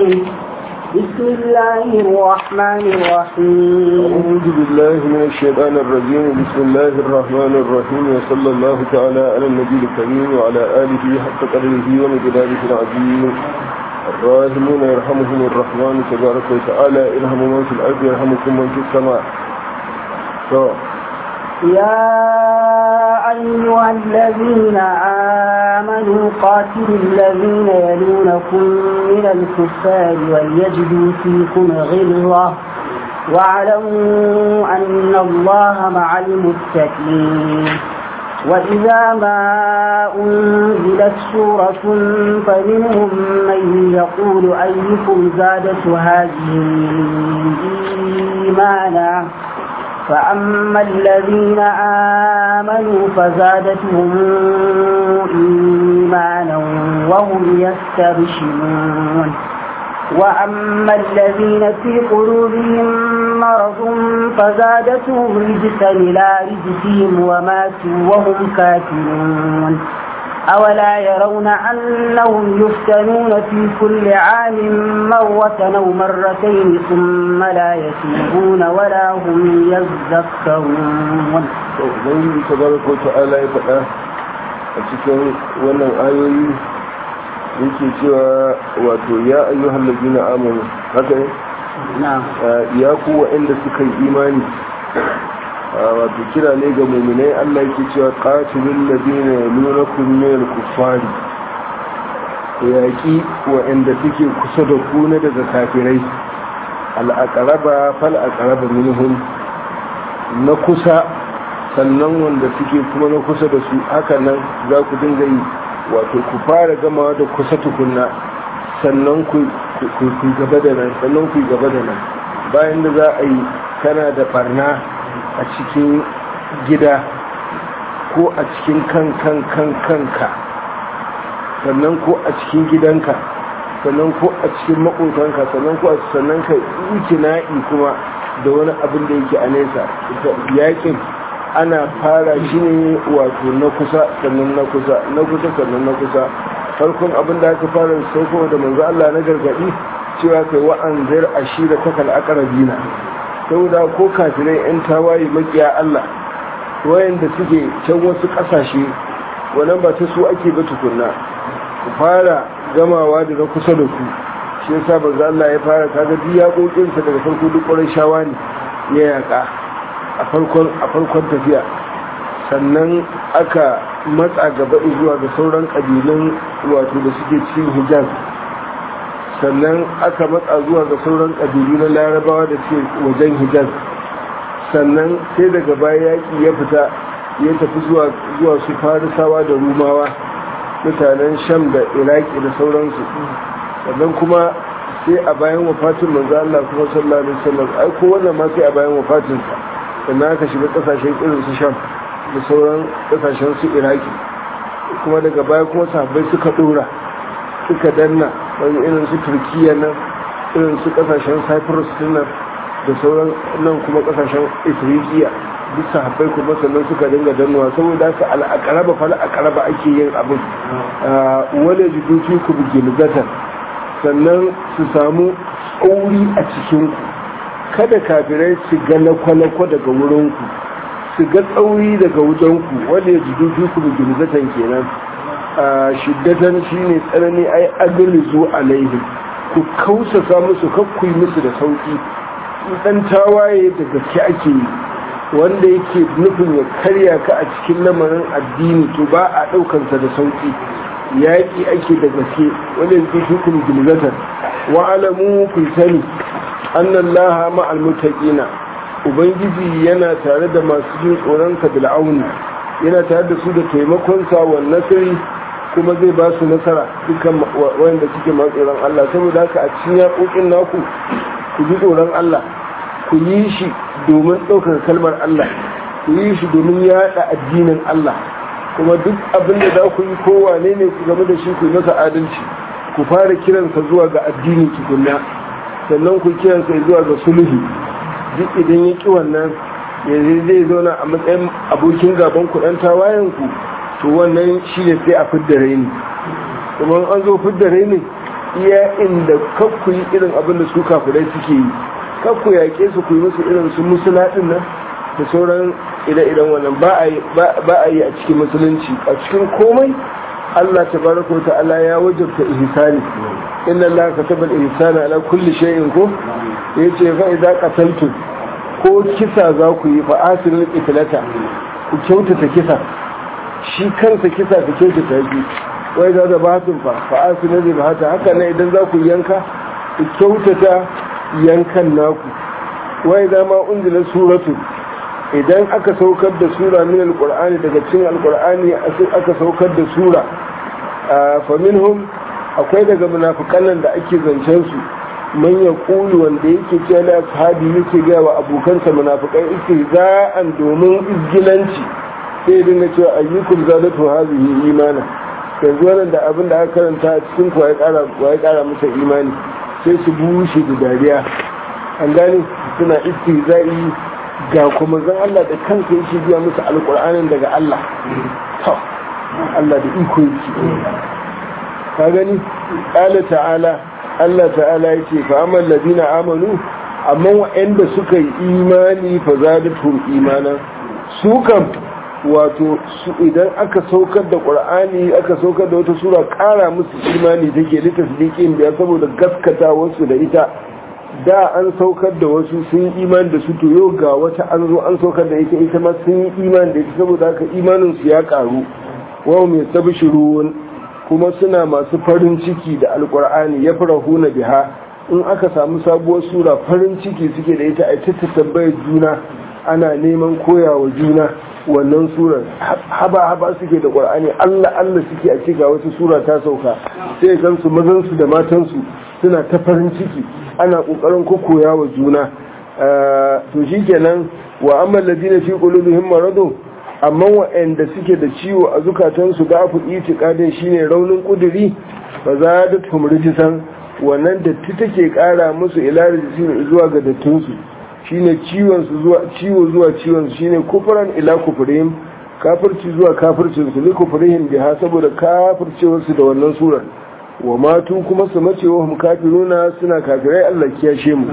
الرجيم بسم الله الرحمن الرحيم أعوذ بالله من الشيطان الرجيم بسم الله الرحمن الرحيم وصلى الله تعالى على النبي الكريم وعلى آله حق قدره ومقداره العظيم الراحمون يرحمهم الرحمن تبارك وتعالى ارحموا من في الأرض يرحمكم من في السماء so. يا أيها الذين آمنوا قاتلوا الذين يلونكم من الكفار وليجدوا فيكم غلظة واعلموا أن الله مع المتقين وإذا ما أنزلت سورة فمنهم من يقول أيكم زادت هذه إيمانا فأما الذين آمنوا فزادتهم إيمانا وهم يستبشرون وأما الذين في قلوبهم مرض فزادتهم رجسا إلى رجسهم وماتوا وهم كافرون أولا يرون أنهم يفتنون في كل عام مرة أو مرتين ثم لا يتوبون ولا هم يذكرون ubangiji tabaraka ta'ala ya faɗa a cikin wannan ayoyi yake cewa wato ya ayyuhal ladina amanu haka ne نعم ya ku waɗanda suka yi imani wato kira ne ga muminai Allah yake cewa qatilul ladina yalunakum min al-kuffari yaki waɗanda suke kusa da ku na daga kafirai al-aqraba fal aqraba minhum na kusa sannan wanda suke kuma na kusa da su haka nan za ku dinga yi wato ku fara gamawa da kusa tukunna sannan ku gaba da nan sannan ku gaba da nan bayan da za a yi kana da barna a cikin gida ko a cikin kan kan kan kanka sannan ko a cikin gidanka sannan ko a cikin makotanka sannan ko a sannan ka na'i kuma da wani abin da yake a nesa yakin ana fara shi ne wato na kusa sannan na kusa na kusa sannan na kusa farkon abin da aka fara sauko da manzo Allah na gargadi cewa kai wa'anzir ashira ta kal aqrabina saboda ko kafirai yan tawaye makiya Allah wayanda suke can wasu kasashe wannan ba ta su ake ba tukunna ku fara gamawa da na kusa da ku shi yasa manzo Allah ya fara kaga biya kokinsa daga farko duk ƙwarar shawa ne ya yaka a farkon tafiya sannan aka matsa gaba zuwa ga sauran ƙabilun wato da suke cikin hijaz sannan aka matsa zuwa ga sauran ƙabilu na larabawa da suke wajen hijaz sannan sai daga baya yaƙi ya fita ya tafi zuwa su farisawa da rumawa mutanen sham da iraki da sauransu sannan kuma sai a bayan wafatin manzo Allah kuma sallallahu alaihi wasallam ai ko wannan ma sai a bayan wafatinsa sannan aka shiga kasashen irin su sham da sauran kasashen su iraki kuma daga baya kuma sahabbai suka dora suka danna wani irin su turkiya nan irin su kasashen cyprus nan da sauran nan kuma kasashen ethiopia duk sahabbai kuma sannan suka dinga dannuwa saboda haka al'akaraba fa al'akaraba ake yin abin wale jidufi ku bigilgatan sannan su samu tsauri a cikinku kada kafirai su ga lakwalakwa daga wurinku su ga tsauri daga wujenku wanda ya jidu fi ku bigilzatan kenan a shiddatan shi ne tsanani ai agali zo alaihim ku kausasa musu kakkui musu da sauki dan tawaye da gaske ake yi wanda yake nufin ya karya ka a cikin lamarin addini to ba a daukansa da sauki yaƙi ake da gaske wanda ya fi ku bigilzatan wa alamu ku sani annallaha ma'al muttaqina ubangiji yana tare da masu jin tsoron sa bil auni yana tare da su da taimakon sa wa nasiri kuma zai ba su nasara dukkan wanda suke masu tsoron Allah saboda haka a cikin yaƙoƙin naku ku ji tsoron Allah ku yi shi domin ɗaukar kalmar Allah ku yi shi domin yaɗa addinin Allah kuma duk abin da za ku yi kowane ne ku game da shi ku yi masa adalci ku fara kiransa zuwa ga addini tukunna sannan ku kiransa zuwa ga sulhu duk idan ya ƙi wannan yanzu zai zauna a matsayin abokin gaban kuɗan tawayen ku to wannan shi ne sai a fidda raini kuma an zo fidda raini iya inda kakku yi irin abin da su kafirai suke yi kakku yaƙe su ku yi musu irin su musula din nan da sauran ire-iren wannan ba a yi a cikin musulunci a cikin komai Allah tabaraka wa ta'ala ya wajabta ihsani inna Allah kataba al-ihsana ala kulli shay'in ko yace fa idza qataltum ko kisa za ku yi fa asilul qitlata ku kyautata kisa shi kansa kisa ka kyautata shi wai za da batun fa fa asilul zibhata haka ne idan za ku yanka ku kyautata yankan naku wai za ma unzila suratu idan aka saukar da sura min alqur'ani daga cikin alqur'ani aka saukar da sura fa minhum akwai daga munafikan nan da ake zancen su man yaqulu wanda yake cewa la ashabi yake ga wa abokansa munafikai istihza'an domin izgilanci sai dinga cewa ayyukum zadatu hadhihi imana yanzu wannan da abin da aka karanta a cikin ku ya kara ya kara masa imani sai su bushe da dariya an gane suna istihza'i ga kuma zan Allah da kanka yake biya musu alƙur'anin daga Allah to Allah da iko yake ka gani qala ta'ala Allah ta'ala yace fa amal ladina amanu amma wa'anda suka yi imani fa zadatuhum imanan su kam wato su idan aka saukar da qur'ani aka saukar da wata sura kara musu imani take litasdiqin biya saboda gaskata wasu da ita da an saukar da wasu sun yi iman da su to yau ga wata an zo an saukar da ita ita ma sun yi iman da ita saboda haka imanin su ya karu wa mai tabshirun kuma suna masu farin ciki da alqur'ani ya farahuna biha in aka samu sabuwar sura farin ciki suke da ita a ta tambayar juna ana neman koyawa juna wannan surar haba haba suke da qur'ani Allah Allah suke a ce ga wata sura ta sauka sai gansu mazan su da matan su suna ta farin ciki ana kokarin kokoya wa juna to shikenan wa amma ladina fi qulubihim maradun amma wa'anda suke da ciwo a zukatansu da afu itiqadin shine raunin kuduri fa zadatuhum rijsan wannan datti take kara musu ila rijsin zuwa ga dattunsu shine ciwon su zuwa ciwo zuwa ciwon su shine kufran ila kufrihim kafirci zuwa kafircin su li kufrihim biha saboda kafircewar su da wannan surar wa matu kuma su mace wa hum kafiruna suna kafirai Allah kiyashe mu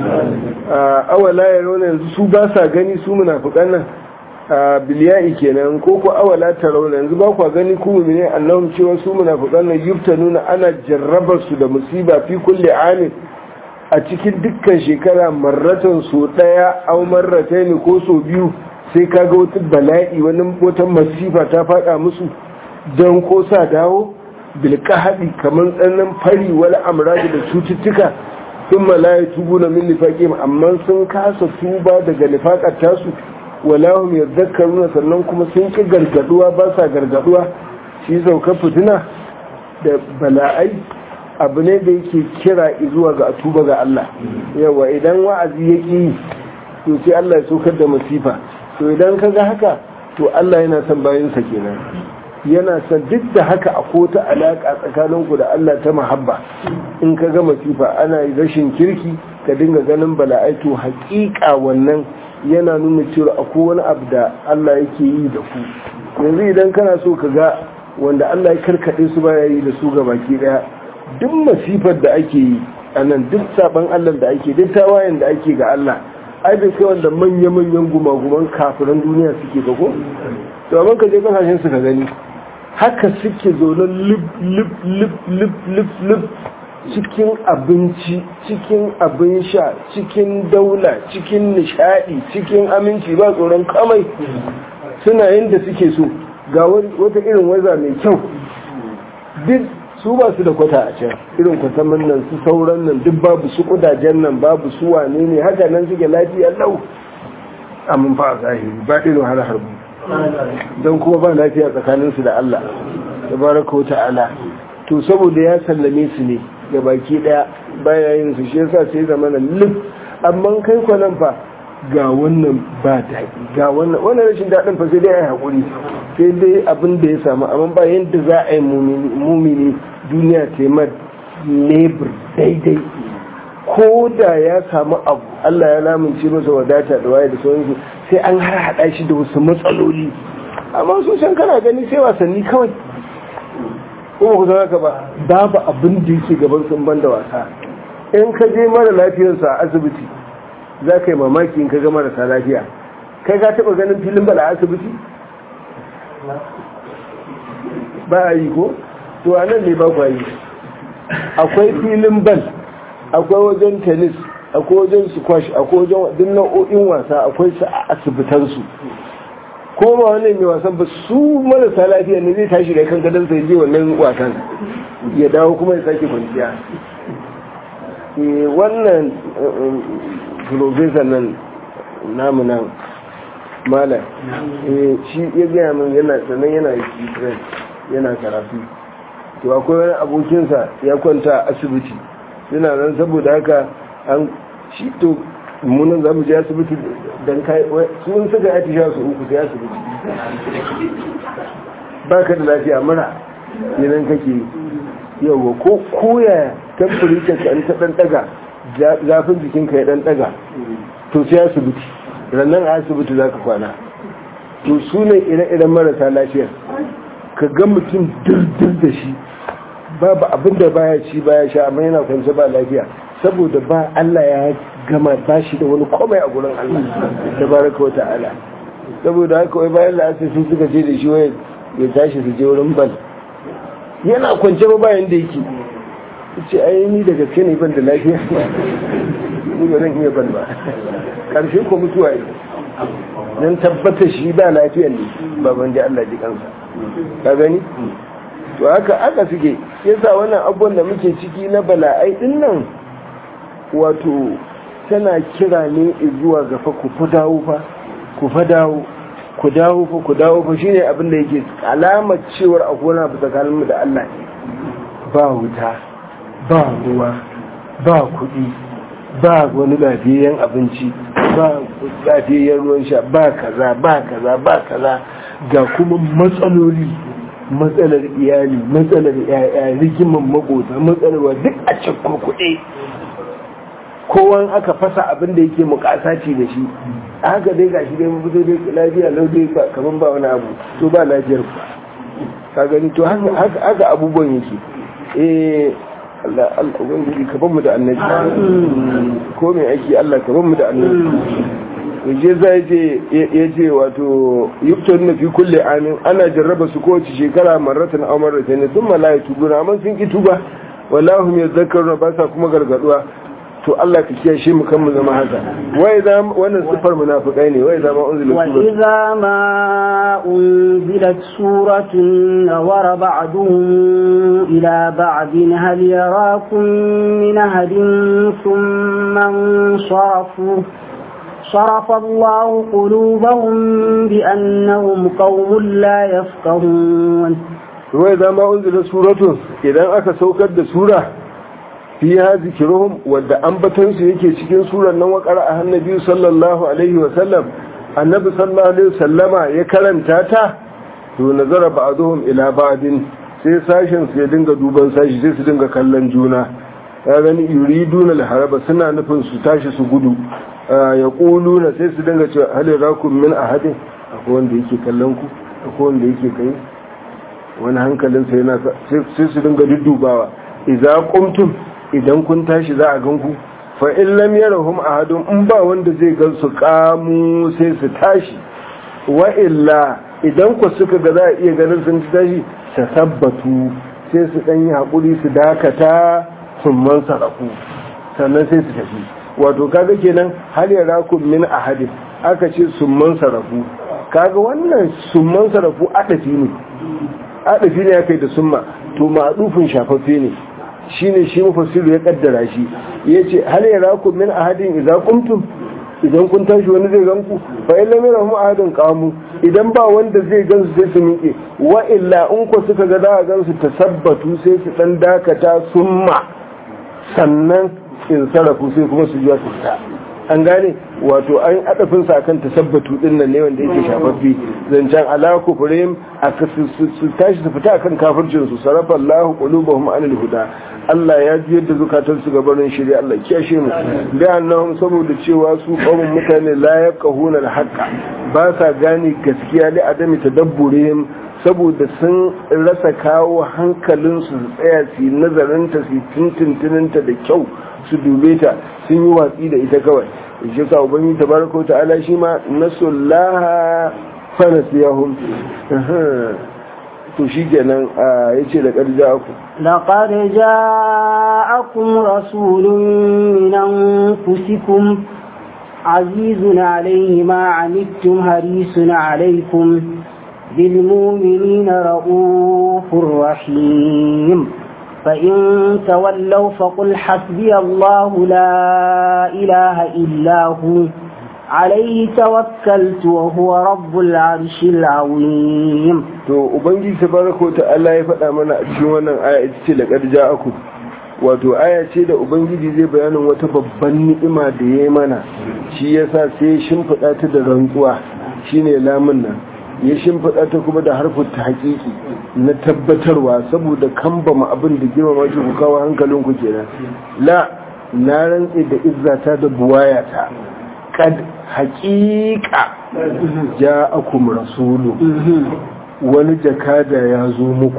awala yarawna yanzu su ba sa gani su munafikan nan biliyai kenan ko ko awala tarawna yanzu ba kwa gani ku mu'mine annahum cewa su munafiqan nan yuftanuna ana jarrabar su da musiba fi kulli amin a cikin dukkan shekara marratan so daya aw marratayn ko so biyu sai kaga wata bala'i wani wata masifa ta fada musu dan ko sa dawo bil qahdi kaman tsannan fari wal amradi da cututtuka thumma la yatubuna min nifaqihim amma sun kasa tuba daga nifaqar tasu walahum yadhakkaruna sannan kuma sun ki gargaduwa ba sa gargaduwa shi zaukar fitina da bala'ai abu ne da yake kira zuwa ga tuba ga Allah yawa idan wa'azi ya ƙi to sai Allah ya saukar da masifa to idan ka ga haka to Allah yana son bayansa kenan yana son duk da haka a kota alaƙa tsakaninku da Allah ta mahabba in ka ga masifa ana rashin kirki ka dinga ganin bala'ai to haƙiƙa wannan yana nuna cewa akwai wani abu da Allah yake yi da ku yanzu idan kana so ka ga wanda Allah ya karkaɗe su baya yi da su ga baki ɗaya duk masifar da ake yi a nan duk saban Allah da ake duk tawayen da ake ga Allah ai bai kai wanda manya-manyan gumaguman kafiran duniya suke ga ko to amma ka je kasashen su ka gani haka suke zaune lip lip lip lip lip lip cikin abinci cikin abin sha cikin daula cikin nishadi cikin aminci ba tsoron kamai suna yin da suke so ga wata irin waza mai kyau duk su ba su da kwata a can irin kwatamin nan su sauran nan duk babu su kudajen nan babu su wane ne haka nan suke lafiya lau amin fa a zahiri ba irin har harbu don kuma ba lafiya tsakaninsu da Allah tabaraka wa ta'ala to saboda ya sallame su ne ga baki daya baya yin su shi yasa sai zama na lif amma kai kwanan fa ga wannan ba daɗi ga wannan wannan rashin daɗin fa sai dai ai hakuri sai dai abin da ya samu amma ba yadda za a yi mumini duniya ta yi lebur daidai ko da ya samu abu Allah ya lamunce masa wadata da waye da sauransu sai an har haɗa shi da wasu matsaloli amma su can kana gani sai wasanni kawai kuma ku san haka ba babu abin da yake gaban sun ban da wasa in ka je mara lafiyarsa a asibiti za ka yi mamaki in ka ga marasa lafiya kai ka taɓa ganin filin bala a asibiti ba a yi ko to a nan ne ba ku yi akwai filin bal akwai wajen tennis akwai wajen squash akwai wajen duk nau'o'in wasa akwai su a asibitansu ko ba wannan mai wasan ba su marasa lafiya ne zai tashi da kan gadon sai je wannan wasan ya dawo kuma ya sake kwanciya wannan professor nan namu nan mala shi ya gaya min yana sannan yana ukraine yana karatu to akwai wani abokinsa ya kwanta a asibiti suna nan saboda haka an shi to munan za mu je asibiti don kai sun suka ya tisha su uku sai asibiti ba ka da lafiya mura yanan kake yawa ko koya temperature ka an ta dan daga zafin jikinka ya dan daga to sai asibiti rannan a asibiti za ka kwana to su ne ire-iren marasa lafiyar ka ga mutum dirdir da shi babu abin da baya ci baya sha amma yana kwance ba lafiya saboda ba Allah ya gama ba shi da wani komai a gurin Allah da baraka wa ta'ala saboda haka wai bayan la'asar sun suka ce da shi wai ya tashi su je wurin bal yana kwance ba bayan da yake ce ai ni da gaske ne ban da lafiya ni ba zan iya ban ba karshe ko mutuwa ne don tabbatar shi ba lafiyan ne ba ban da Allah ji kansa ka gani to haka aka suke yasa wannan abubuwan da muke ciki na bala'ai din nan wato tana kira ne zuwa ga fa ku fa dawo fa ku fa dawo ku dawo fa ku dawo fa shine abin da yake alamar cewar akwai wani abu tsakaninmu da Allah ne ba wuta ba ruwa ba kuɗi ba wani lafiyayyen abinci ba lafiyayyen ruwan sha ba kaza ba kaza ba kaza ga kuma matsaloli matsalar iyali matsalar yaya rigiman makota matsalar duk a cikin kuɗi kowan aka fasa abin da yake mukasaci da shi haka dai ga shi dai mu fito dai lafiya lau dai kaman ba wani abu to ba lafiyar ku ka gani to haka abubuwan yake eh Allah Allah ubangiji ka mu da annabi ko mai aiki Allah ka mu da annabi yaje zai je yaje wato yuktar na fi kulle amin ana jarraba su kowace shekara marratan aw marratayn thumma la yatubuna amma sun ki tuba wallahu yadhakkaru ba sa kuma gargaduwa to Allah ka kiyashe mu kan mu zama haka wai za wannan sifar munafikai ne wai za ma unzila wa idza ma unzilat suratun nawara ba'duhum ila ba'din hal yarakum min ahadin thumma sarafu صرف الله قلوبهم بأنهم قوم لا يفقهون وإذا ما أنزل سورة إذا أكا سوكت سورة fiha zikiruhum wadda ambatansu yake cikin surar nan wakar a hannabi sallallahu alaihi wa sallam annabi sallallahu alaihi wa sallama ya karanta ta to nazara ba'dhum ila ba'din sai sashin su ya dinga duban sashi sai su dinga kallon juna ya gani yuriduna al-haraba suna nufin su tashi su gudu ya quluna sai su dinga cewa hal rakum min ahadin akwai wanda yake kallon ku akwai wanda yake kai wani hankalin sai yana sai su dinga duddubawa idza qumtum idan kun tashi za a ganku fa in lam yarahum ahadun in ba wanda zai gan su kamu sai su tashi wa illa idan ku suka ga za a iya ganin sun tashi ta tabbatu sai su dan yi hakuri su dakata sun man sarafu sannan sai su tafi wato kaga kenan hal yarakum min ahadin aka ce sun man sarafu kaga wannan sun man sarafu adafi ne adafi ne ya kai da summa to ma'adufin shafaffe ne shine shi mufassiru ya kaddara shi yace hal yarakum min ahadin idza qumtum idan kun tashi wani zai ganku fa in lam yarahum ahadin qamu idan ba wanda zai gansu sai su miƙe wa illa in ku suka ga za a gansu tasabbatu sai su dan dakata summa sannan in sarafu sai kuma su juya su fita an gane wato an adafin sa kan tasabbatu din nan ne wanda yake shafaffe zancen ala kufrihim aka su tashi su fita akan kafircin su sarafa Allahu qulubahum anil huda Allah ya ji yadda zukatan su gabanin shirya Allah kiyashe mu da annahum saboda cewa su qawmun mutane la yaqahuna al-haqqa ba sa gane gaskiya li adami tadabburihim saboda sun rasa kawo hankalinsu su tsaya su yi nazarinta su tuntuntuninta da kyau su dube ta sun yi watsi da ita kawai shi sa ubangi tabaraka ta'ala shi ma nasullaha fa nasiyahum to shi kenan yace da karja ku لقد جاءكم رسول من أنفسكم عزيز عليه ما عنتم حريص عليكم بالمؤمنين رؤوف رحيم فإن تولوا فقل حسبي الله لا إله إلا هو عليه توكلت وهو رب العرش العظيم to ubangiji tabaraka ta'ala ya faɗa mana a cikin wannan aya ita ce laqad ja'akum wato aya ce da ubangiji zai bayanin wata babban ni'ima da yayi mana shi yasa sai ya shimfiɗa ta da rantsuwa shine lamun nan ya shimfiɗa ta kuma da harfin ta haƙiƙi na tabbatarwa saboda kambama abin da girmama ki ku kawo hankalinku kenan la na rantse da izzata da buwayata kad haƙiƙa ja'akum rasulu wani jakada ya zo muku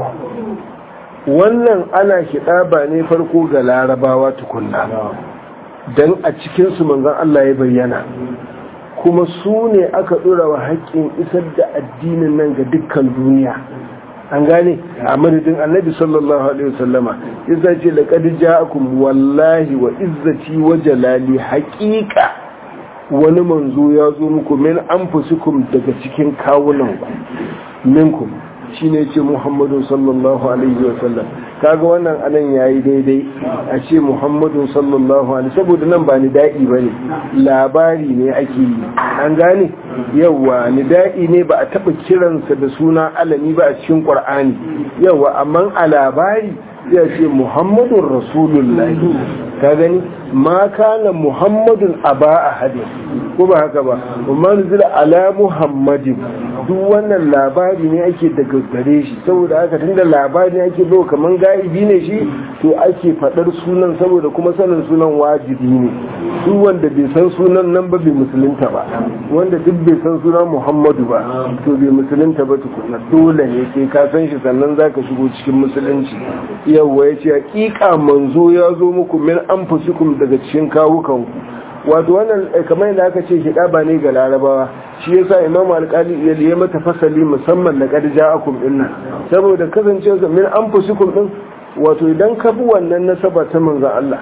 wannan ana ba ne farko ga larabawa tukunna don a cikinsu manzan Allah ya bayyana kuma su ne aka ɗora wa haƙƙin isar da addinin nan ga dukkan duniya an gane a madadin annabi sallallahu alaihi wasallama yasa ce laqad ja'akum wallahi wa izzati wa jalali haqiqa wani manzo ya zo muku min anfusikum daga cikin kawunanku minkum shine ce Muhammadu sallallahu alaihi wasallam kaga wannan anan yayi daidai a ce Muhammadu sallallahu alaihi saboda nan ba ni da'i bane labari ne ake yi an gane yawa ni da'i ne ba a taba kiransa da suna alami ba a cikin Qur'ani yawa amma a labari ya ce Muhammadun Rasulullahi ka gani ma kana Muhammadun aba ahadin ko ba haka ba amma nuzila ala Muhammadin duk wannan labari ne ake daga gare shi saboda haka tunda labari ne ake zo kaman gaibi ne shi to ake fadar sunan saboda kuma sanin sunan wajibi ne duk wanda bai san sunan nan ba bai musulunta ba wanda duk bai san sunan Muhammadu ba to bai musulunta ba tukuna dole ne sai ka san shi sannan zaka shigo cikin musulunci yawwa yace hakika manzo ya zo muku min anfusikum daga cikin kawukanku wato wannan kamar yadda aka ce hidaba ne ga larabawa shi yasa imamu alkali ya liye mata fasali musamman da kadija akum din nan saboda kasancewa min anfusikum din wato idan ka bi wannan nasaba ta manzon Allah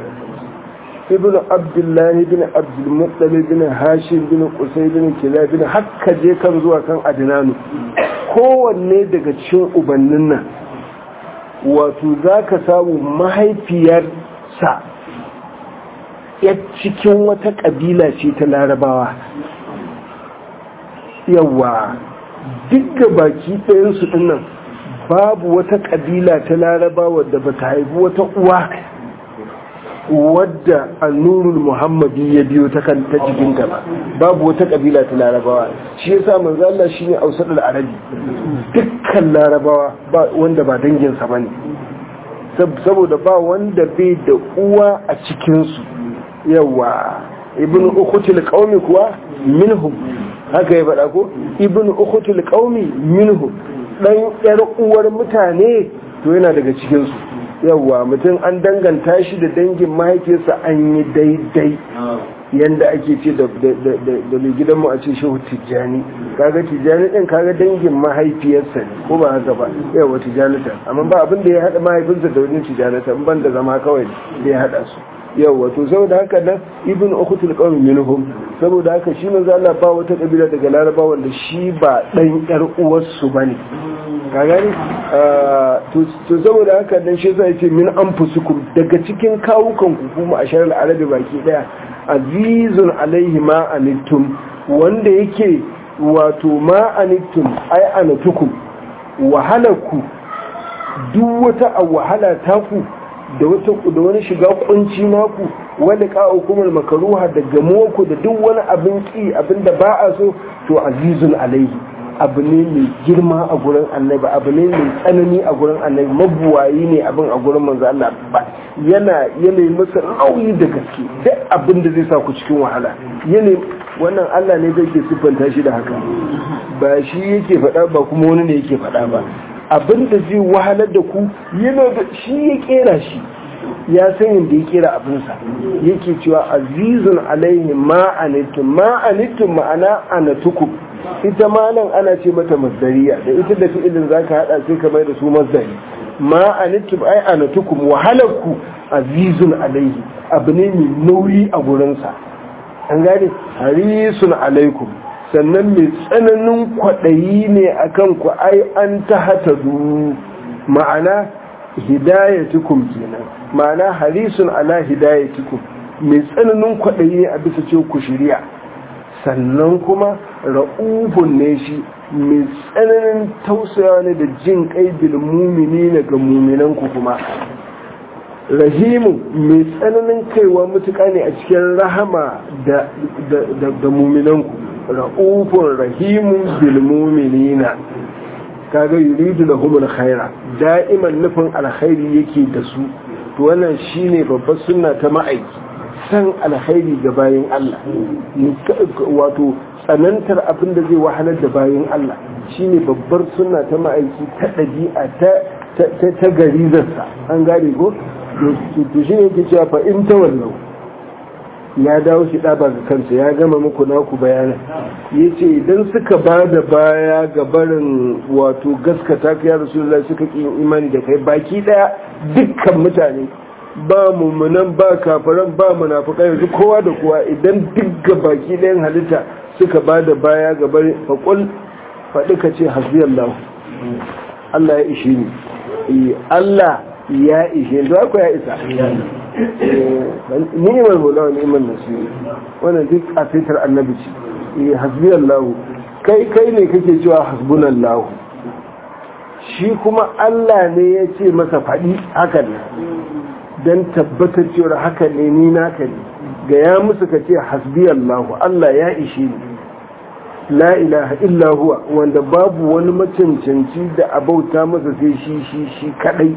ibn abdullahi bin abdul muttalib bin hashim bin qusay bin kilab bin hakka je kan zuwa kan adnanu kowanne daga cikin ubannin nan wato zaka samu mahaifiyarsa ya cikin wata ƙabila ce ta larabawa yawa duk da baki ɗayansu ɗinnan babu wata ƙabila ta larabawa da ba ta haifi wata uwa wadda annurul muhammadi ya biyo ta kan ta cikin ba babu wata ƙabila ta larabawa shi yasa manzo Allah shine ausadul arabi dukkan larabawa ba wanda ba danginsa bane saboda ba wanda bai da uwa a cikinsu yawa ibn ukhutil qaumi kuwa minhum haka ya faɗa ko ibn ukhutil qaumi minhum dan yar uwar mutane to yana daga cikin su yawa mutum an danganta shi da dangin mahaifiyarsa an yi daidai yanda ake ce da da mai gidanmu a ce shehu tijjani kaga tijjani din kaga dangin mahaifiyarsa ne ko ba haka ba yawa tijjanita amma ba abin da ya haɗa mahaifinsa da wajen tijjanita ban da zama kawai da ya haɗa su yawa to saboda haka nan ibn ukhutul qawmi minhum saboda haka shi manzo Allah ba wata kabila daga Laraba wanda shi ba dan yar uwarsu bane ka gani to saboda haka nan shi zai ce min anfusukum daga cikin kawukan ku kuma a sharar arabi baki daya azizun alaihi ma anittum wanda yake wato ma anittum ai anatukum wahalaku duk wata wahala taku da wata da wani shiga kunci naku wani ka'ukumul makaruha da gamuwarku da duk wani abin ki abin da ba a so to azizun alaihi abu ne mai girma a gurin annabi abu ne mai tsanani a gurin annabi mabuwayi ne abin a gurin manzo Allah ba yana yana masa nauyi da gaske duk abin da zai sa ku cikin wahala yana wannan Allah ne zai ke siffanta shi da haka ba shi yake faɗa ba kuma wani ne yake faɗa ba abin da zai wahalar da ku yana da shi ya kera shi ya san yadda ya kera abinsa yake cewa azizun alaihi ma'anittum ma'anittum ma'ana anatukum ita ma nan ana ce mata masdariya da ita da fi'ilin zaka hada sai ka mai da su masdari ma'anittum ai anatukum wahalarku azizun alaihi abu ne mai nauyi a gurinsa an gane harisun alaikum sannan mai tsananin kwaɗayi ne a kan ku ai an ta hata ma'ana hidayatukum kenan ma'ana harisun ala hidayatukum mai tsananin kwaɗayi ne a bisa ce ku shirya sannan kuma ra'ufun ne shi mai tsananin tausayawa ne da jin kai bil mumini ga muminanku kuma rahimu mai tsananin kaiwa mutuka ne a cikin rahama da muminanku ra'ufun rahimun bilmuminina kaga yuridu lahumul khaira da'iman nufin alkhairi yake da su to wannan shine babbar sunna ta ma'aiki san alkhairi ga bayin Allah wato tsanantar abin da zai wahalar da bayin Allah shine babbar sunna ta ma'aiki ta ɗabi'a ta ta garizarsa an gane ko to shi ne ke cewa fa in tawallau ya dawo shi ɗaba ga kansa ya gama muku naku bayanan ya ce idan suka ba da baya ga barin wato gaskata ka ya rasulullah suka ƙi imani da kai baki ɗaya dukkan mutane ba mummunan ba kafaran ba munafukai yanzu kowa da kowa idan duk ga baki ɗayan halitta suka ba da baya ga barin faƙul faɗi ka ce hasbiyallahu Allah ya ishe ni Allah ya ishe ni ko ya isa ni'imar hula wa ni'imar nasiru wannan duk a fitar annabi ce eh hasbi Allah kai kai ne kake cewa hasbunan Allah shi kuma Allah ne ya ce masa faɗi haka ne don tabbatar cewa haka ne ni naka ne ga ya musu ka ce hasbi Allah Allah ya ishe ni la ilaha illa huwa wanda babu wani macancanci da abauta masa sai shi shi shi kadai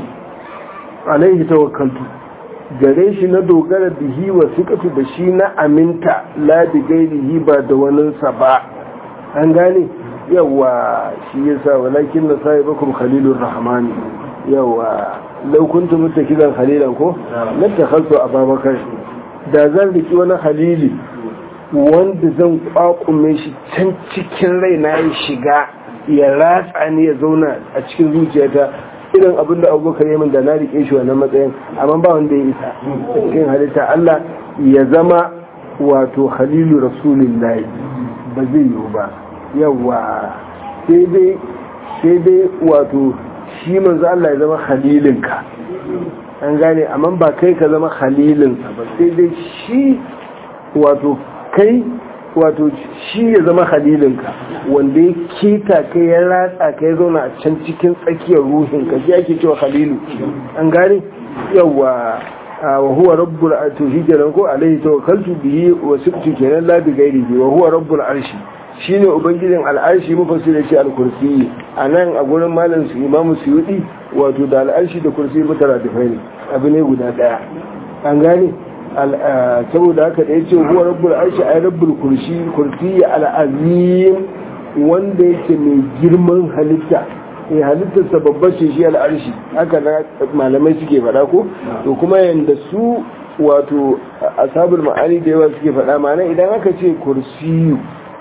alaihi tawakkaltu gare shi na dogara bihi wa sikatu da shi na aminta la bi gairihi ba da waninsa ba an gane yawa shi yasa walakin na sai bakum khalilur rahmani yawa law kuntum muttakidan khalilan ko la takhaltu ababakar da zan riki wani khalili wanda zan kwakume shi can cikin raina ya shiga ya ratsa ni ya zauna a cikin zuciyata irin abin da abubakar yamin da na rike shi wannan matsayin amma ba wanda ya isa cikin halitta Allah ya zama wato khalilu rasulillahi ba zai yiwu ba yawa sai dai sai dai wato shi manzo Allah ya zama khalilinka an gane amma ba kai ka zama khalilinsa ba sai dai shi wato kai wato shi ya zama halilinka wanda ya keta ka ya ratsa ka ya zauna a can cikin tsakiyar ruhinka shi ake cewa halilu an gane yawa wa huwa rabbul arshi shi kenan ko alaihi tawakkaltu bihi wa sibtu kenan la bi ghairihi wa huwa rabbul arshi shine ubangijin al'arshi mufassir yace al-kursi anan a gurin malam su imamu suyudi wato da al'arshi da kursi mutaradifai ne abu ne guda daya an gane saboda haka da ya ce huwa rabbul arshi ay rabbul kursi kursi al'azim wanda yake mai girman halitta eh halittar sa babbar ce shi al'arshi haka na malamai suke faɗa ko to kuma yanda su wato ashabul ma'ani da yawa suke faɗa ma'ana idan aka ce kursiyu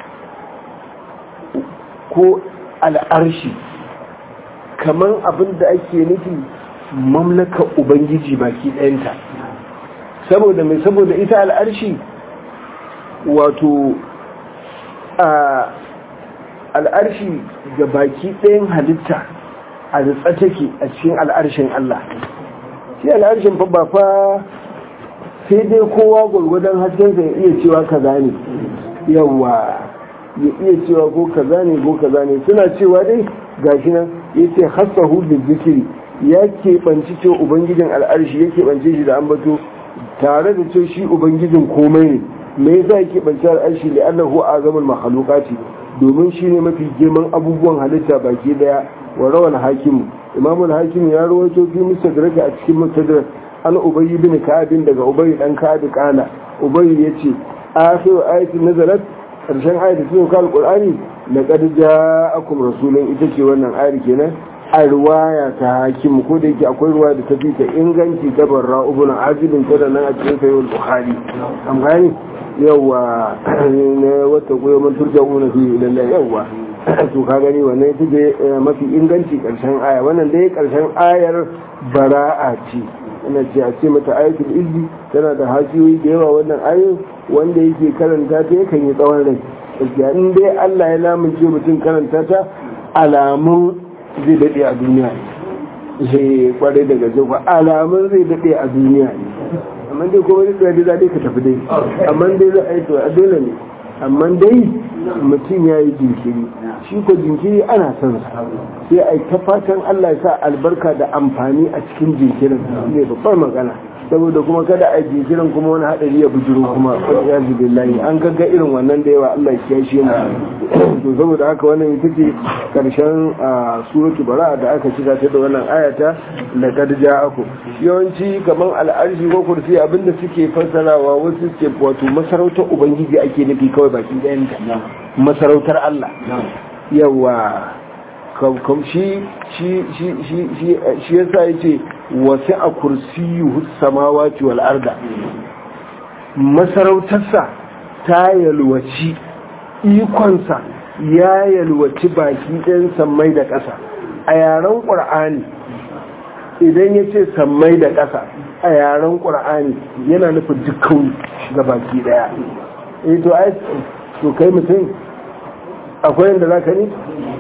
ko al'arshi kamar abin da ake nufi mamlakar ubangiji baki ɗayanta saboda mai saboda ita al'arshi wato a al'arshi ga baki ɗayan halitta a ritsa take a cikin al'arshin Allah shi al'arshin fa ba fa sai dai kowa gwargwadon haskensa ya iya cewa kaza ne yawa ya iya cewa ko kaza ne ko kaza ne suna cewa dai gashi nan ya ce hasahu da zikiri ya keɓanci ce ubangijin al'arshi ya keɓance shi da ambato tare da ce shi ubangijin komai ne me yasa ya keɓance al'arshi da annahu azamul makhluqati domin shi ne mafi girman abubuwan halitta baki daya wa rawal hakim imamul hakim ya rawaito fi mustadraka a cikin mustadrak an ubayy bin ka'ab daga ubayy dan ka'ab kana ubayy yace akhiru ayatin nazalat karshen ayat da cikin alqur'ani laqad ja'akum rasulun ita ce wannan ayar kenan a ruwaya ta hakimu ko da yake akwai ruwa da ta fi ta inganci ta barra ibn azibin ta da nan a cikin sayyid bukhari an gani yawa ne wata koyo man turja'una fi lillahi yawa to ka gani wannan ita ce mafi inganci karshen aya wannan dai karshen ayar bara'a ce ina ce a ce mata ayatul izzi tana da hasiyoyi da yawa wannan ayoyin wanda yake karanta ta yakan yi tsawon rai gaskiya in dai Allah ya lamunce mutum karanta ta alamun zai daɗe a duniya ne sai kwarai daga zuwa alamun zai daɗe a duniya ne amma dai kuma duk da daɗe ka tafi dai amma dai za a yi to a dole ne amma dai mutum ya yi jinkiri shi ko jinkiri ana son sa sai a yi ta fatan Allah ya sa albarka da amfani a cikin jinkirin ne babbar magana saboda kuma kada a jinkirin kuma wani hadari ya bujiro kuma ya billahi an gagga irin wannan da yawa Allah ya shi mu to saboda haka wannan ita ce karshen suratu bara da aka cika ta da wannan ayata laqad ja'aku yawanci kaman al'arshi ko kursi abinda suke fassarawa wasu ce wato masarautar ubangiji ake nufi kawai baki ɗayan ta masarautar Allah yawa kam shi shi shi shi shi shi yasa yace wasi a kursiyyu samawati wal arda masarautarsa ta yalwaci ikonsa ya yalwaci baki ɗayan sammai da ƙasa a yaren ƙur'ani idan ya ce sammai da ƙasa a yaren ƙur'ani yana nufin dukkan ga baki ɗaya eh to ai to kai mutum akwai yadda za ka ni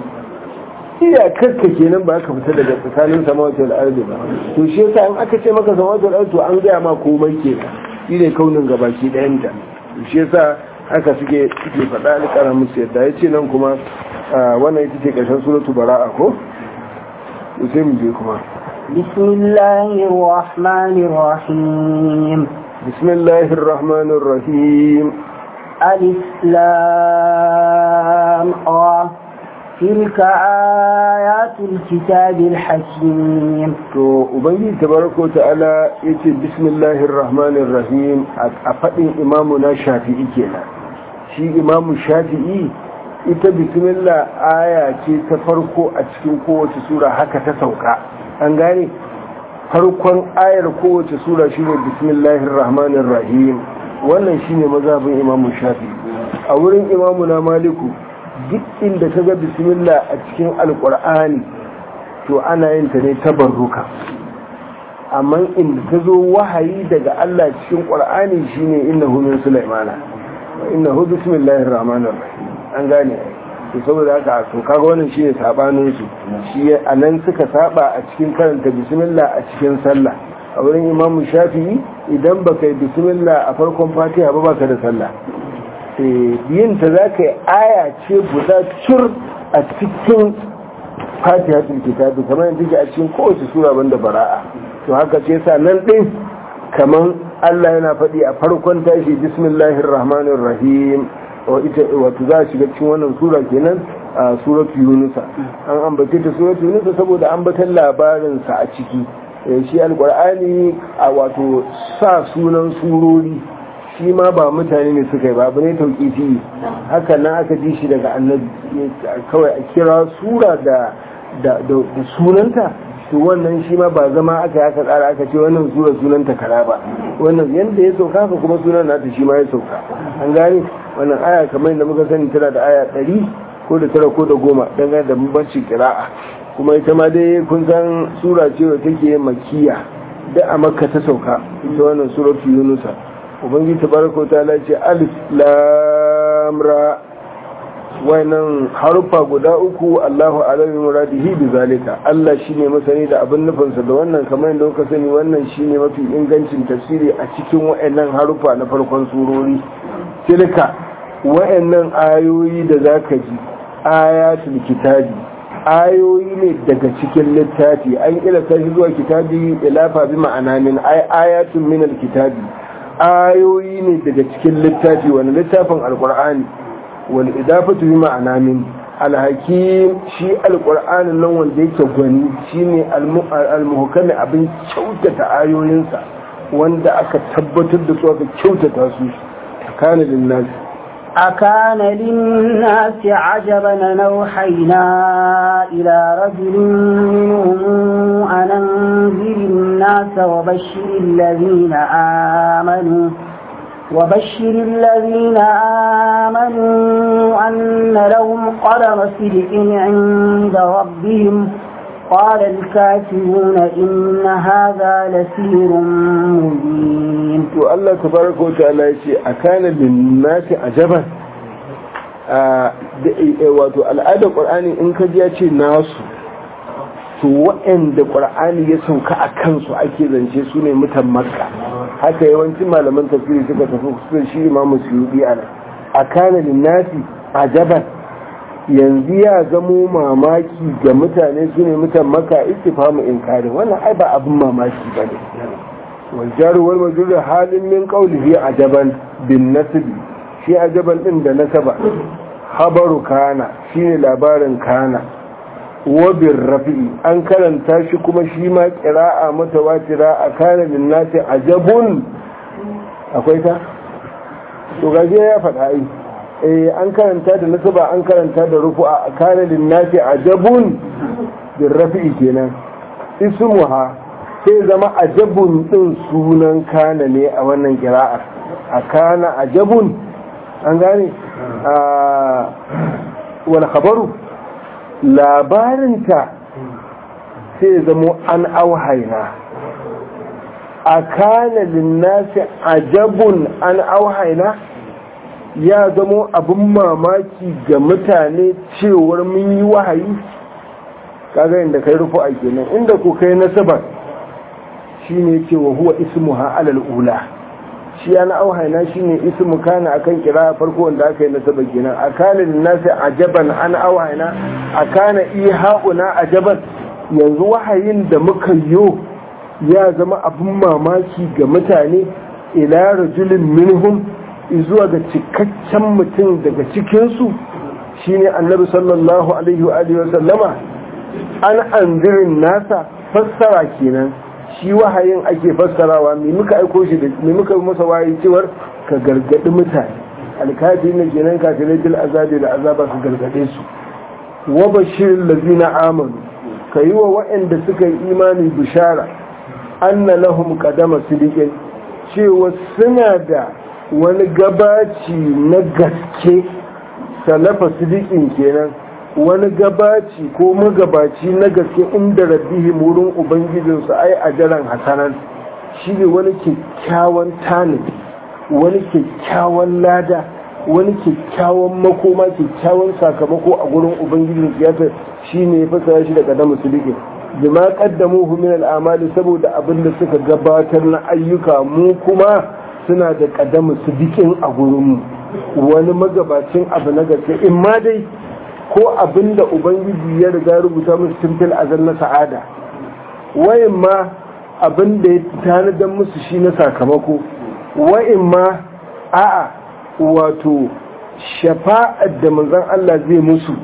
iyakarka kenan ba ka fita daga tsakanin samawatul ardi ba to shi yasa in aka ce maka samawatul ardi to an gaya ma komai kenan shi ne kaunin gabaki ɗayanta shi yasa haka suke suke faɗa alƙara musu yadda ya ce nan kuma wannan ita ce ƙarshen suratu bara'a ko to sai mu je kuma بسم الله الرحمن الرحيم بسم الله الرحمن الرحيم ألف لام را تلك آيات الكتاب الحكيم to ubangiji tabaraka ta'ala yace bismillahir rahmanir rahim a fadin imamu na shafi'i kenan shi imamu shafi'i ita bismillah aya ce ta farko a cikin kowace sura haka ta sauka an gane farkon ayar kowace sura shine bismillahir rahmanir rahim wannan shine mazhabin imamu shafi'i a wurin imamu na maliku duk inda ka ga bismillah a cikin alkur'ani to ana yin ta ne tabarruka amma inda ta zo wahayi daga Allah cikin qur'ani shine innahu min sulaimana wa innahu bismillahir rahmanir rahim an gane to saboda haka to kaga wannan shine sabanin su shi anan suka saba a cikin karanta bismillah a cikin sallah a wurin imamu shafi'i idan baka yi bismillah a farkon fatiha ba baka da sallah biyinta za ka yi aya ce guda cur a cikin fatihatul kitabi kamar yadda ke a cikin kowace sura banda bara'a to haka ce sa nan ɗin kamar Allah yana faɗi a farkon tashi bismillahir rahmanir rahim wato za a shiga cikin wannan sura kenan a suratu yunusa an ambace ta suratu yunusa saboda ambatan labarinsa a ciki shi alkur'ani a wato sa sunan surori shi ma ba mutane ne suka yi ba abu ne tauƙifi haka nan aka ji shi daga annabi kawai a kira sura da sunanta to wannan shi ma ba zama aka yi aka tsara aka ce wannan sura sunanta kara ba wannan yadda ya sauka haka kuma sunan nata shi ma ya sauka an gane wannan aya kamar yadda muka sani tana da aya ɗari ko da tara ko da goma dangane da bambanci kira'a kuma ita ma dai kun san sura ce wa take makiya da a makka ta sauka ita wannan suratu yunusa ubangiji tabaraka ta'ala ce alif lam ra wannan harufa guda uku Allahu alaihi muradihi bi zalika Allah shine masani da abin nufinsa da wannan kamar yadda kuka sani wannan shine mafi ingancin tafsiri a cikin wayannan harufa na farkon surori tilka wayannan ayoyi da zaka ji ayatul kitabi ayoyi ne daga cikin littafi an ilata shi zuwa kitabi ilafa bi ma'ana min ayatun min alkitabi ayoyi ne daga cikin littafi wani littafin alqur'ani wal idafatu bi ma'ana min alhakim shi alqur'anin nan wanda yake gwani shine almuhkami abin kyautata ayoyinsa wanda aka tabbatar da su aka kyautata su kana lin أكان للناس عجبا نوحينا إلى رجل منهم أن أنذر الناس وبشر الذين آمنوا وبشر الذين آمنوا أن لهم قدم صدق عند ربهم قال الكافرون إن هذا لسير مبين to Allah tabaraka wa ta'ala yace akana lin nasi ajaban wato al'adar qur'ani in ka ji ya ce nasu to waɗanda qur'ani ya sauka a kansu ake zance su ne mutan makka haka yawancin malaman tafsiri suka tafi su shi imamu suyudi ana akana lin nasi ajaban yanzu ya zamo mamaki ga mutane su ne mutan maka istifamu inkari wannan ai ba abin mamaki ba ne والجار والمجرور حال من قوله عجبا بالنسب شي عجبا din da nasaba habaru kana shine labarin kana wabin rafi'i an karanta shi kuma shi ma qira'a mutawatira a kana min nasi ajabun akwai ta to gaje ya faɗa ai eh an karanta da nasaba an karanta da rufu'a a kana lin nasi ajabun bin rafi'i kenan ismuha sai zama ajabun din sunan kana ne a wannan kira'ar a kana ajabun an gane wal khabaru labarinta sai zamo an auhaina a kana linnasi ajabun an auhaina ya zamo abin mamaki ga mutane cewar mun yi wahayi kaga inda kai rufu a kenan inda ku kai nasabar shine ce wa huwa ismuha alal ula shi ana auhaina shine ismu kana akan kira farko wanda aka yi nasaba kenan akana linnasi ajaban an auhaina akana ihauna ajaban yanzu wahayin da muka yo ya zama abin mamaki ga mutane ila rajulin minhum zuwa ga cikakken mutum daga cikinsu shine annabi sallallahu alaihi wa alihi wa sallama an anzirin nasa fassara kenan shi wahayin ake fassarawa me muka aiko shi da me muka masa wahayi cewar ka gargadi mutane alkafi ne kenan kafirai bil azabi da azaba ka gargade su wa bashirin lazina amanu ka yi wa waɗanda suka yi imani bishara anna lahum qadama sidiqin cewa suna da wani gabaci na gaske salafa sidiqin kenan wani gabaci ko magabaci na gaske inda rabbihim wurin ubangijinsu ai ajaran hasanan shi ne wani kyakkyawan tanadi wani kyakkyawan lada wani kyakkyawan makoma kyakkyawan sakamako a gurin ubangijin siyasa shi ne ya fasara shi da kadamu sidiqin bima qaddamuhu min al'amali saboda abin da suka gabatar na ayyuka mu kuma suna da kadamu sidiqin a gurin mu wani magabacin abu na gaske in ma dai ko abin da ubangiji ya riga rubuta musu tun fil azal na sa'ada wayin ma abin da ya tanadar musu shi na sakamako wayin ma a'a wato shafa'ar da manzon Allah zai musu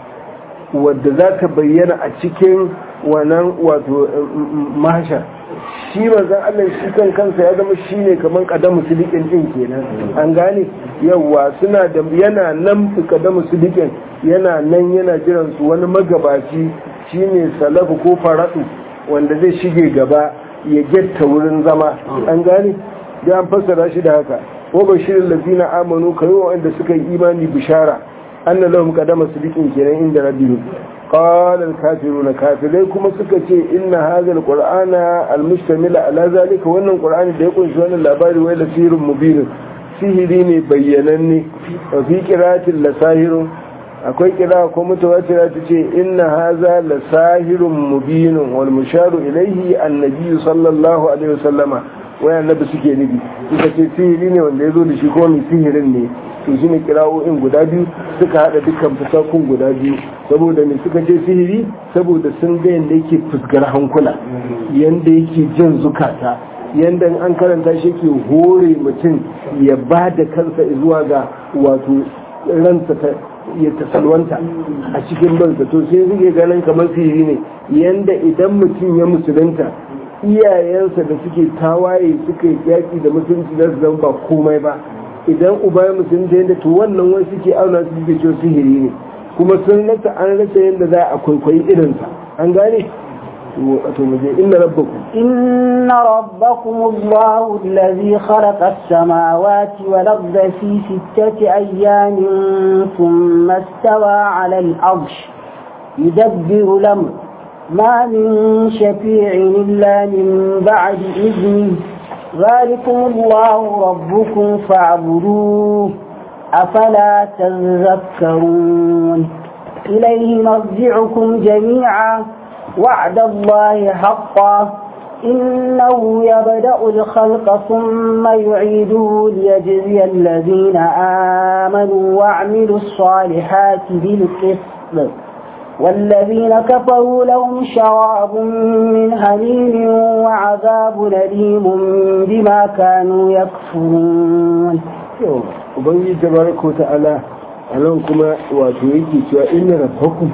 wadda za ta bayyana a cikin wannan wato mahashar shi manzon Allah shi kan kansa ya zama shi ne kamar kadamu sidikin din kenan an gane yawa suna da yana nan su kadamu sidikin yana nan yana jiran su wani magabaci shine salafu ko faradu wanda zai shige gaba ya getta wurin zama an gane da an fassara shi da haka wa bashirin lazina amanu kai wanda suka yi imani bishara anna lahum qadama sidiqin kenan inda rabbihim qala al-kafiruna kafirai kuma suka ce inna hadha al-qur'ana al-mustamil ala zalika wannan qur'ani da ya kunshi wannan labari wai lasirun mubin sihiri ne bayyananne wa fi qira'atin lasahirun akwai kira ko mutawatira ta ce inna haza la sahirun mubinun wal musharu ilaihi annabi sallallahu alaihi wasallama wai annabi suke nufi suka ce sihiri ne wanda ya zo da shi ko mai sihirin ne to shine kirawoyin guda biyu suka hada dukkan fasakun guda biyu saboda me suka ce sihiri saboda sun ga yanda yake fusgar hankula yanda yake jan zukata yanda an karanta shi ke hore mutum ya ba da kansa zuwa ga wato ransa ta ya tasalwanta a cikin bansa to sai suke ganin kamar sihiri ne yanda idan mutum ya musulunta iyayensa da suke tawaye suka yi yaƙi da musulunci za su zama ba komai ba idan uba ya musulunta yadda to wannan wani suke auna su suke cewa sihiri ne kuma sun rasa an rasa yadda za a kwaikwayi irinsa an gane to mu je inna rabbakum إن ربكم الله الذي خلق السماوات والأرض في ستة أيام ثم استوى على العرش يدبر الأمر ما من شفيع إلا من بعد إذنه ذلكم الله ربكم فاعبدوه أفلا تذكرون إليه مرجعكم جميعا وعد الله حقا إنه يبدأ الخلق ثم يعيده ليجزي الذين آمنوا وعملوا الصالحات بالقسط والذين كفروا لهم شراب من هميم وعذاب أليم بما كانوا يكفرون ubangiji tabaraka wa ta'ala a nan kuma wato yake cewa inna rabbakum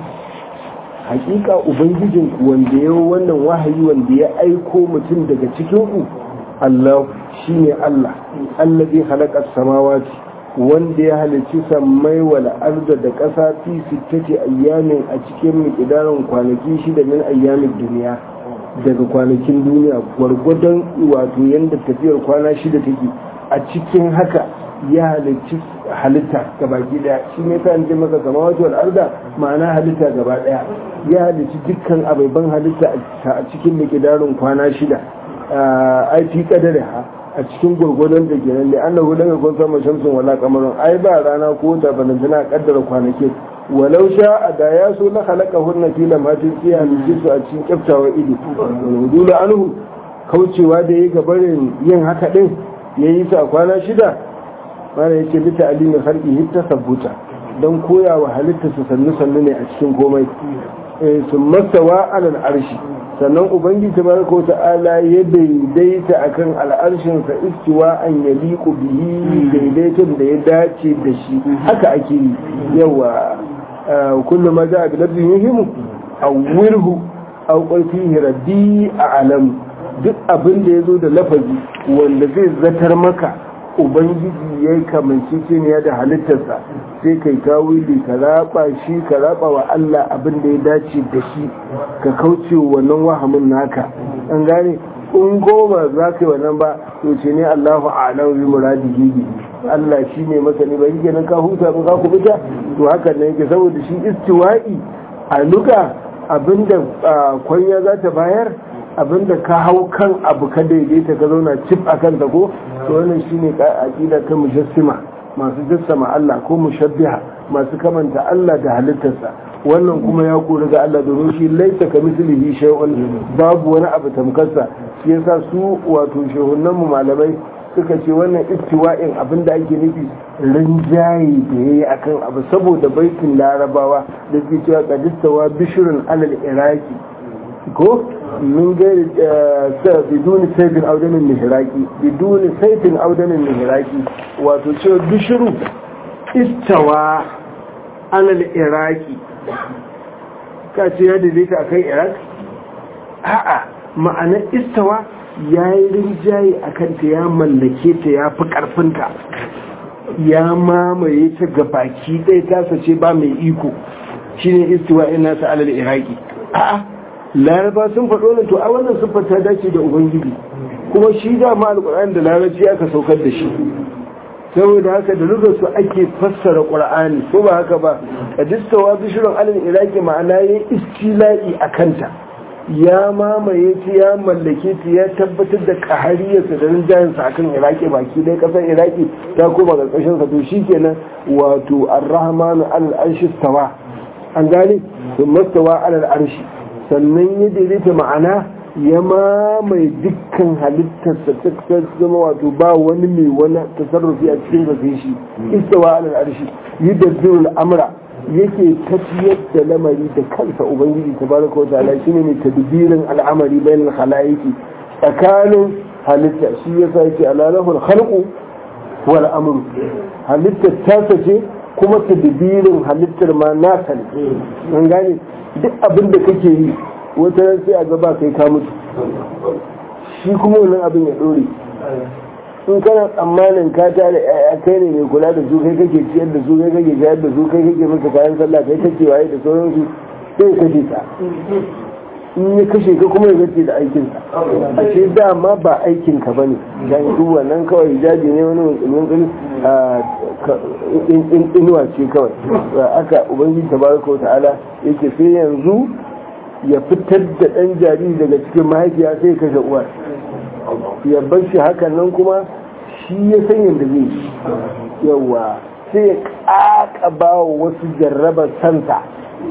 hakika ubangijin ku wanda ya wannan wahayi wanda ya aiko mutum daga cikin ku Allah shine Allah allazi khalaqa samawati wanda ya halicci sammai wal arda da ƙasa fi sittati ayyamin a cikin miqdarin kwanaki shida min ayyamin duniya daga kwanakin duniya gwargwadon wato yanda tafiyar kwana shida take a cikin haka ya halicci halitta gabaki daya shi ne ta yanzu maka kama wato al'arda ma'ana halitta gaba daya ya halicci dukkan ababen halitta a cikin mikidarin kwana shida ai fi kadari ha a cikin gurgurdan da ke nan da annahu lam yakun sama shamsun wala qamarun ai ba rana ko ta balantana kaddara kwanaki walau sha da ya so na halaka hunna fi lamatin sai halicci su a cikin kyaftawa ido wudulu anhu kaucewa da yi gabarin yin haka din yayi su a kwana shida mana ya ce bita alimin harki hitta sabbuta don koya wa halitta su sannu sannu ne a cikin komai sun mastawa alal arshi sannan ubangiji ta baraka wa ta'ala ya daidaita akan al'arshinsa istiwa an ya liku bihi daidaiton da ya dace da shi haka ake yi yawa kullum ma za a bi lafzin yuhimu a wirhu a ƙarfi rabbi a alamu duk abin da ya zo da lafazi wanda zai zatar maka ubangiji ya yi kamanceceniya da halittarsa sai kai tawili ka raba shi ka raba wa Allah abin da ya dace da shi ka kauce wannan wahamin naka an gane in goma za ka yi wannan ba to ce ne Allahu a'lam bi muradihi bi Allah shi ne masani ba yake nan ka huta ba ka kubuta to hakan ne yake saboda shi istiwa'i a luka abinda kwanya za ta bayar abinda ka hau kan abu ka daidaita ka zauna cif a kan ko to wannan shine aqida ta mujassima masu jassama Allah ko mushabbiha masu kamanta Allah da halittarsa wannan kuma ya kori ga Allah domin shi laisa ka mislihi shay'un babu wani abu tamkarsa shi yasa su wato shehunan mu malamai suka ce wannan istiwa'in abin da ake nufi rinjaye da yayi akan abu saboda baitin larabawa da suke cewa qadistawa bishrun alal iraki ko من غير بدون سيف او دم النهراكي بدون سيف او دم النهراكي wato ce bishiru istawa alal iraki ka ce ya daidaita a kan iraq a'a ma'anar istawa ya yi rinjaye a kanta ya mallake ta ya fi ƙarfinta ya mamaye ta ga baki ɗaya tasa ce ba mai iko shine istiwa ina ta alal iraki a'a laraba sun faɗo nan to a wannan siffar ta dace da ubangiji kuma shi da ma alƙur'ani da larabci aka saukar da shi saboda haka da lura su ake fassara ƙur'ani ko ba haka ba kadistawa bishirin alal iraki ma'ana ya istila'i a kanta ya mamaye ta ya mallake ta ya tabbatar da ƙahariyarsa da rinjayensa akan iraki baki dai ƙasar iraki ta koma ƙarƙashinsa to shi kenan wato arrahmanu alal arshi stawa an gane sun mastawa alal arshi sannan ya daidaita ma'ana ya mamaye dukkan halittarsa ta zama wato ba wani mai wani tasarrufi a cikin zafi shi istawa alal arshi yudabbirul amra yake tafiyar da lamari da kansa ubangiji tabaraka wa ta'ala shine mai tadbirin al'amari bainal khalaiqi tsakanin halitta shi yasa yake alalahul khalqu wal amru halittar tasa ce kuma tadbirin halittar ma nasa ne an gane duk abin da kake yi wata ran sai a gaba kai ka mutu shi kuma wannan abin ya dore in kana tsammanin ka tare yaya kai ne mai kula da su kai kake ciyar da su kai kake shayar da su kai kake masa kayan sallah kai kake waye da sauransu sai kashe ka in ya kashe ka kuma ya gace da aikinsa a ce dama ba aikinka ba ne dan duk wannan kawai hijabi ne wani musulmin inuwa ce kawai aka ubangiji tabaraka ta'ala yake sai yanzu ya fitar da ɗan jariri daga cikin mahaifiya sai kashe uwar ya bar shi hakan nan kuma shi ya san yadda zai yawa sai ya ƙaƙaba wa wasu jarrabar santa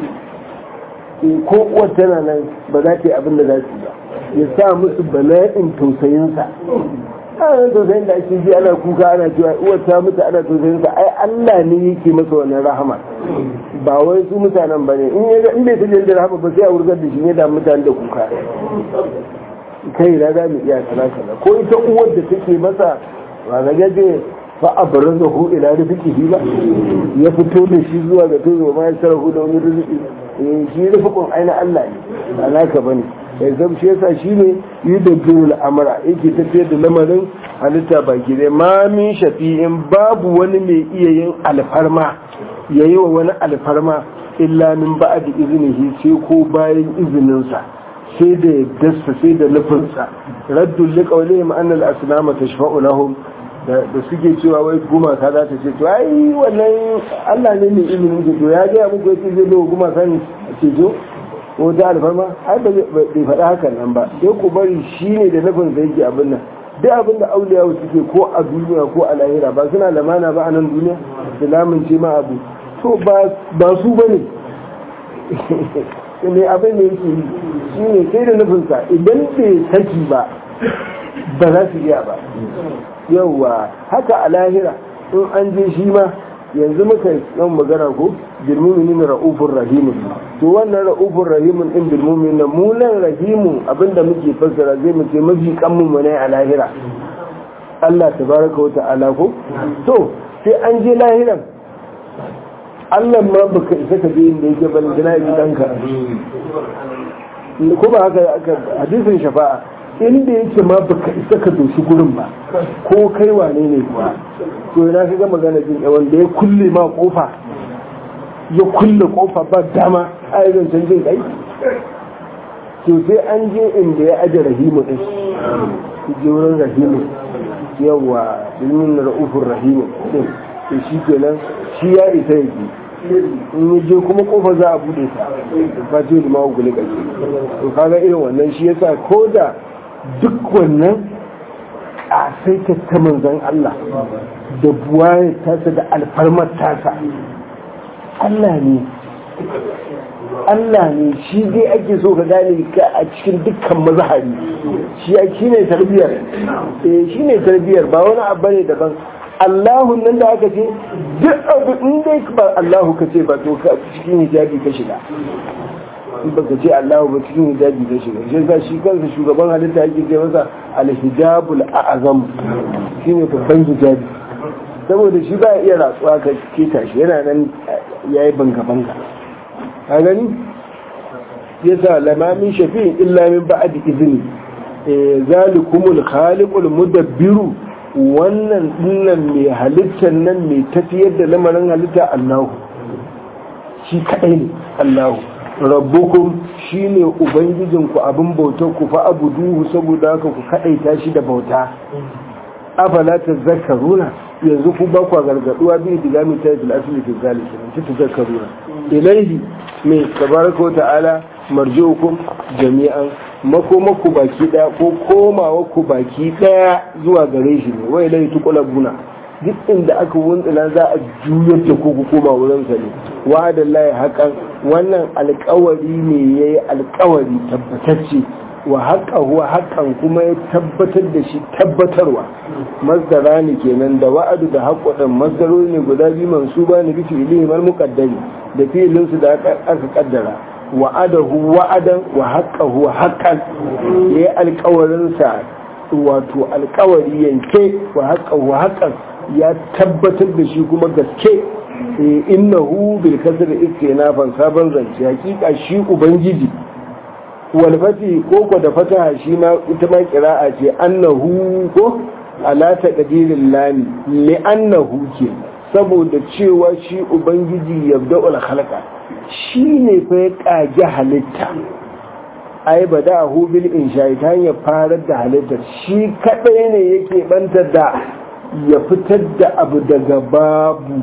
ko uwar tana nan ba za ta yi abin da za su ba ya sa musu bala'in tausayinsa ana tausayin da ake ji ana kuka ana cewa uwar ta mutu ana tausayinsa ai Allah ne yake masa wannan rahama ba wai su mutanen ba ne in ya ga in bai tajen da rahama ba sai a wurgar da shi ne da mutane da kuka kai na za mu iya kaza kaza ko ita uwar da take masa ba ga gaje fa abrazahu ila rizqihi ba ya fito da shi zuwa ga tozo ma ya sarahu da wani rizqi shi rufukun aina Allah ne ba naka bane ya zama shi yasa shi ne yi da biyu al'amura yake tafiyar da lamarin halitta baki dai ma min shafi'in babu wani mai iya yin alfarma ya yi wa wani alfarma illa min ba da izinihi sai ko bayan izininsa sai da yaddarsa sai da nufinsa raddun liƙaule ma'anar asinama ta shafa'u lahum da suke cewa wai gumaka za ta ce to ai wannan Allah ne mai izinin ke to ya gaya muku yake zai zo gumaka ne a ce to ko ta alfarma ai ba bai faɗa hakan nan ba sai ku bari shi ne da nufin da yake abin nan duk abin da auliyawa suke ko a duniya ko a lahira ba suna lamana ba a nan duniya da lamunce ma abu to ba su ba ne ne abin da yake yi shi ne sai da nufinsa idan bai saki ba ba za su iya ba yauwa haka a lahira in an je shi ma yanzu muka yan magana ko bilmuminin ra'ufur rahimun to wannan ra'ufur rahimun din bilmuminin mu nan rahimu abinda muke fassara zai mu ce mafi kanmun mu ne a lahira Allah tabaraka wa ta'ala ko to sai an je lahiran Allah ma baka isa ka je inda yake ban gina yi danka ko ba haka aka hadisin shafa'a inda yake ma baka isa ka doshi gurin ba ko kai wane ne kuwa to ina ka ga magana jin wanda ya kulle ma kofa ya kulle kofa ba dama a yi zancen jin kai to sai an je inda ya aje rahimu din je wurin rahimu yawa ilmin ra'ufin rahimu din to shi kenan shi ya isa yake in yi je kuma kofa za a bude ta ba ce da mawa gule ƙarshe to kaga irin wannan shi yasa ko da duk wannan a sai ta manzan Allah da buwaye tasa da alfarmar tasa Allah ne Allah ne shi dai ake so ka gane ka a cikin dukkan mazahari shi ne tarbiyar eh shi ne tarbiyar ba wani abu ne daban Allahu nan da aka ce duk abu in dai ba Allahu ka ce ba to ka cikin hijabi ka shiga in baka ce Allahu ba cikin hijabi ka shiga shi yasa shi kansa shugaban halitta yake ce masa al-hijabul a'zam shine babban hijabi saboda shi ba iya ratsuwa ka keta shi yana nan yayi banga banga ka gani yasa lamamin shafi'in illa min ba'di izni zalikumul khaliqul mudabbiru wannan dinnan mai halittar nan mai tafiyar da lamarin halitta Allahu shi kadai ne Allahu rabbukum shine ubangijinku abin bautar ku fa abuduhu saboda haka ku kadaita shi da bauta afala tazakkaruna yanzu ku ba ku gargaduwa bi diga mi ta fil asli fi zalika ta tazakkaruna ilaihi mai tabaraka wa ta'ala marji'ukum jami'an makomaku baki daya ko komawa ku baki daya zuwa gare shi ne wai lai tuqulabuna duk inda aka wuntsila za a juyar da ku koma wurin sa ne wa'ada lahi haƙan wannan alƙawari ne yayi alƙawari tabbatacce wa haƙa huwa haƙan kuma ya tabbatar da shi tabbatarwa masdara ne kenan da wa'adu da haƙwaɗin masdarori ne guda biyu mansuba ne bisu ilihimar muƙaddari da fi'ilinsu da aka ƙaddara wa'adahu wa'adan wa haqqahu haqqan yayi alƙawarin sa wato alƙawari yanke wa haqqahu haqqan ya tabbatar da shi kuma gaske innahu bil kasr istinafan sabon zance hakika shi ubangiji wal fati ko ko da fataha shi ma ita ma qira'a ce annahu ko ala taqdiril lam li annahu ke saboda cewa shi ubangiji yabda'ul khalqa shi ne fa ya ƙage halitta ai ba da bil insha ta hanyar farar da halittar shi kaɗai ne yake banta da ya fitar da abu daga babu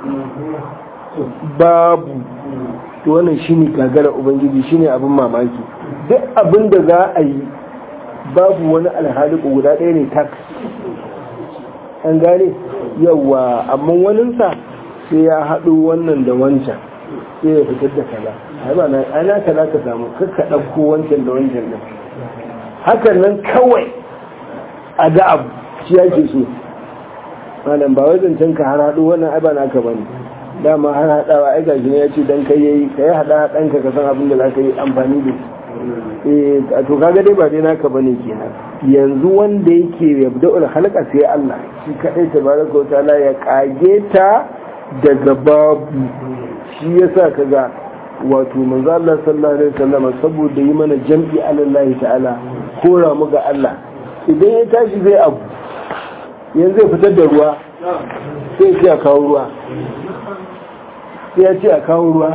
babu wannan shi ne gagara ubangiji shi ne abin mamaki duk abin da za a yi babu wani alhaliku guda ɗaya ne tak an gane yawa amma waninsa sai ya haɗu wannan da wancan sai ya fitar da kaza ai ba na ana kaza ka samu kakka ɗauko wancan da wancan din hakan nan kawai a ga abu shi yake so malam ba wai zancen ka har haɗu wannan ai ba naka bane dama har haɗawa ai gashi ne ya ce dan kai yayi kai haɗa ɗanka ka san abin da za ka yi amfani da eh to kaga dai ba dai naka bane kenan yanzu wanda yake yabda'ul khalqa sai Allah shi kadai tabaraka wa ta'ala ya kage ta daga babu shi yasa kaga wato manzo Allah sallallahu alaihi wasallam saboda yi mana jam'i alallahi ta'ala kora mu ga Allah idan ya tashi zai abu yanzu zai fitar da ruwa sai ya ce a kawo ruwa sai ya ce a kawo ruwa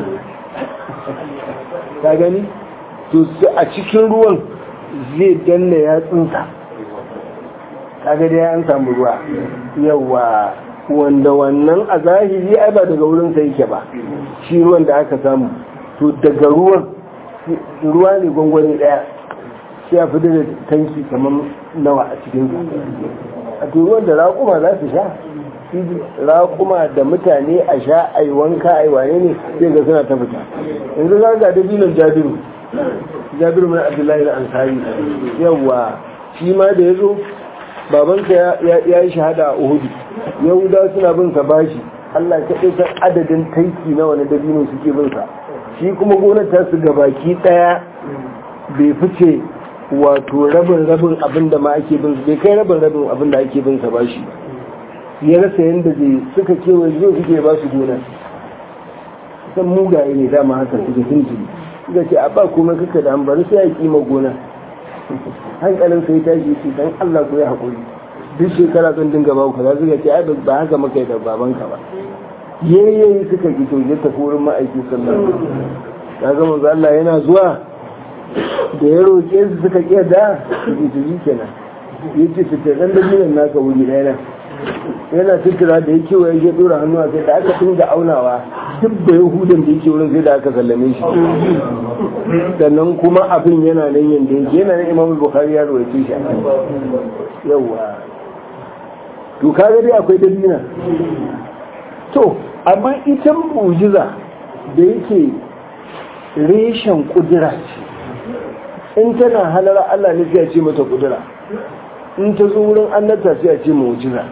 ka gani to a cikin ruwan zai danna yatsunsa kaga dai an samu ruwa yawa wanda wannan a zahiri ai ba daga wurin sa yake ba shi ruwan da aka samu to daga ruwan ruwa ne gwangwani daya sai a fitar da tanki kamar nawa a cikin a to ruwan da raƙuma za su sha raƙuma da mutane a sha a yi wanka a yi wane ne sai ga suna ta fita yanzu za ga dabinan jabiru jabiru mai abdullahi da ansari yawa shi ma da ya zo babanka ya yi shahada a uhudu yahuda suna bin sa bashi allah ka san adadin taiki na wani dabino suke bin sa shi kuma gonar ta su gabaki daya bai fice wato rabin rabin abin da ma ake bin bai kai rabin rabin abin da ake bin sa bashi ya rasa yadda zai suka kewaye zo suke ba su gona san mugaye ne dama haka suka tuntuni suka ce a ba komai kaka da bari sai ya kima gona hankalin sai tashi ce dan Allah ku ya haƙuri duk shekara zan dinga ba ku kaza suka ce ai ba haka muka yi da babanka ba yayyayi suka ki to ya tafi wurin ma'aiki sallallahu ya ga manzo Allah yana zuwa da ya roƙe su suka ƙi da su ke tuji kenan ya ce fitar ɗan dalilin naka wuri ɗaya nan yana tattara da ya kewaye ya ɗora hannu a kai da aka dinga aunawa duk da yahudan da yake wurin sai da aka sallame shi sannan kuma abin yana nan yanda yake yana nan imam bukhari ya rawaito shi yawa to kaga dai akwai dalila to amma ita mu'jiza da yake reshen kudura ce in tana halara Allah ne sai ce mata kudura in ta zo wurin annabta sai a ce mu'jiza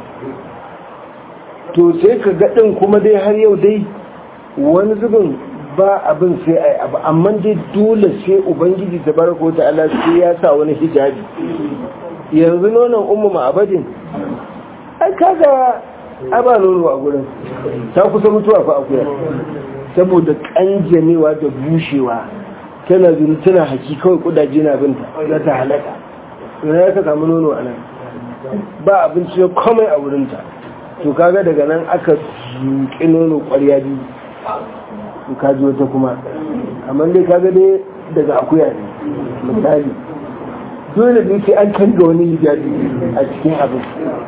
to sai ka ga din kuma dai har yau dai wani zubin ba abin sai ai abu amma dai dole sai ubangiji tabaraka wa ta'ala sai ya sa wani hijabi yanzu nonon ummu ma'abadin ai kaga aba nono a gurin ta kusa mutuwa fa akuya saboda kanjamewa da bushewa tana zuru tana haki kawai kudaje na binta za ta halaka ina ya ka samu nono a nan ba abinci ya komai a wurinta to kaga daga nan aka zuƙi nono ƙwarya biyu to kaji wata kuma amma dai kaga dai daga akuya ne misali dole ne sai an canza wani hijabi a cikin abin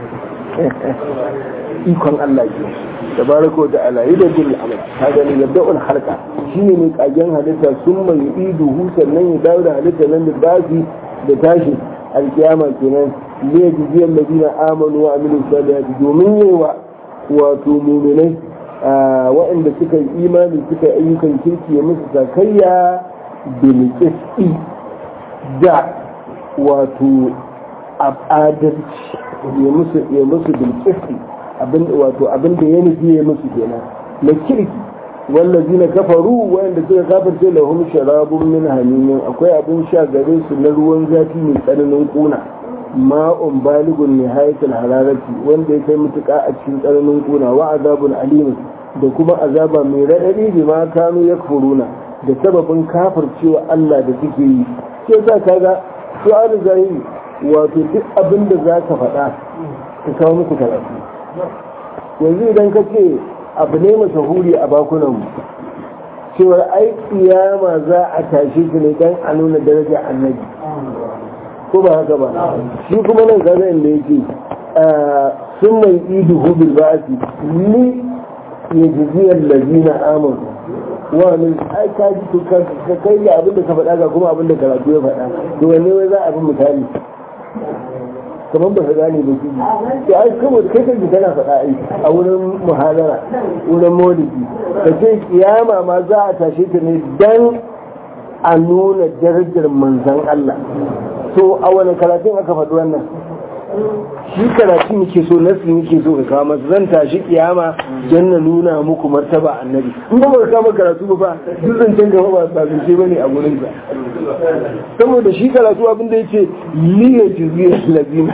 ikon Allah ke tabaraka da ala yi da jin al'amur ta gani yadda ul halka shine mai kagen halitta sun mai idu husan nan ya dawo da halitta nan da basi da tashi alkiyama kenan ne jijiyar ladina amanu wa amilu salihati domin yawa wato muminai waɗanda suka yi imani suka yi ayyukan kirki ya musu sakayya bil qisti da wato adalci ya musu ya musu bilkisti abin wato abin da ya nufi ya musu kenan na kirki wallazina kafaru wanda suka kafirce lahum sharabun min hamimin akwai abin sha gare su na ruwan zafi mai tsananin kuna ma'un baligun nihayatul hararati wanda ya kai mutuka a cikin tsananin kuna wa azabun alimin da kuma azaba mai raɗaɗi bi ma kanu yakfuruna da sababin kafircewa Allah da suke yi sai sa kaga su'al zahiri wato duk abin da za ka faɗa ka kawo muku karatu yanzu idan ka ce abu ne mashahuri a bakunanmu cewar ai kiyama za a tashe shi ne dan a nuna daraja annabi ko ba haka ba shi kuma nan kaga inda yake sun mai idu hubil ba'asi ni ya jiziyar lazina amanu wani ai ka ji to ka kai ga abin da ka faɗa ga kuma abin da karatu ya faɗa to wanne wai za a bi misali kamar ba ka gane ba kiji to ai saboda kai kai kana faɗa ai a wurin muhadara wurin maulidi ka ce kiyama ma za a tashe ta ne dan a nuna darajar manzon Allah to a wani karatun aka faɗi wannan shi karatun yake so nasu yake so ka kawo masa zan tashi kiyama don na nuna muku martaba annabi in ba ka kama karatu ba duk zancen gaba ba sabince bane a gurin sa saboda shi karatu abin da yace liya jiziyar lazina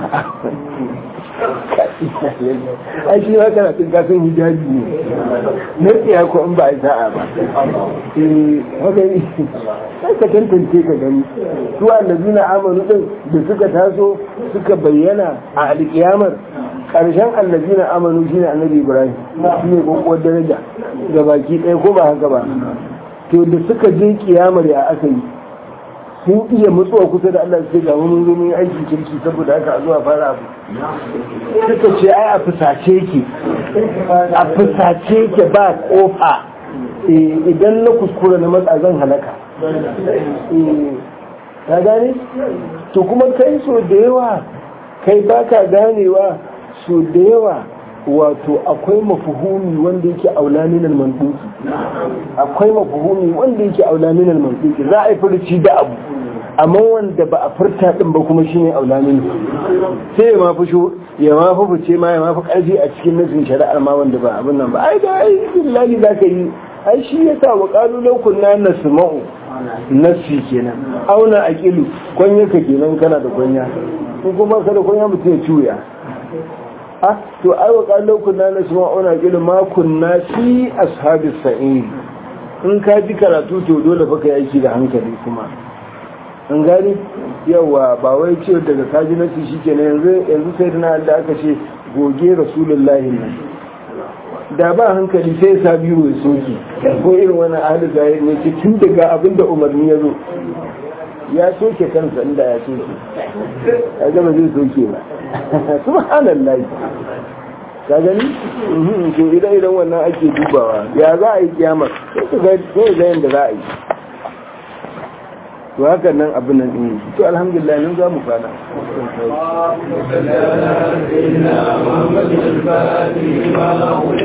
ai shi ma karatun kasan hijabi ne na tsiya ko in ba a sa'a ba eh haka ne sai ka tantance ka gani su allazina amanu din da suka taso suka bayyana a alkiyamar karshen allazina amanu shine annabi ibrahim shi ne kokowar daraja ga baki ɗaya ko ba haka ba to da suka je kiyamar ya aka yi sun iya matsuwa kusa da Allah sai ga mun zo mun yi aiki kirki saboda haka a zuwa fara abu suka ce ai a fusace ke a fusace ke ba kofa idan na kuskura na matsa zan halaka ka gane to kuma kai so da yawa kai baka ganewa so da yawa wato akwai mafuhumi wanda yake aula minal mantuki akwai mafuhumi wanda yake aula minal mantuki za a yi furci da abu amma wanda ba a furta din ba kuma shine aula min sai ya mafi shu ya mafi fice ma ya mafi karfi a cikin nasin shari'ar ma wanda ba abin nan ba ai da ai billahi zaka yi ai shi yasa wa qalu law kunna nasma'u nasi kenan auna aqilu kwanya ka kenan kana da kwanya in kuma ka da kwanya mutum ya ciya ah to ai wa qalu kunna nasma'u na aqilu ma kunna fi ashabis sa'in in ka ji karatu to dole fa kai aiki da hankali kuma an gani yawa ba wai ce daga kaji nasi shi ke yanzu yanzu sai da da aka ce goge rasulullahi nan da ba hankali sai sa biyu ya soke ko irin wani ahli zahiri ne ce tun daga abin da umarni ya zo ya soke kansa inda ya soke ya gama zai soke ba subhanallah ka gani to idan idan wannan ake dubawa ya za a yi kiyamar sai ga yadda za a yi to haka nan abin nan ɗin to alhamdulillah nan za mu fada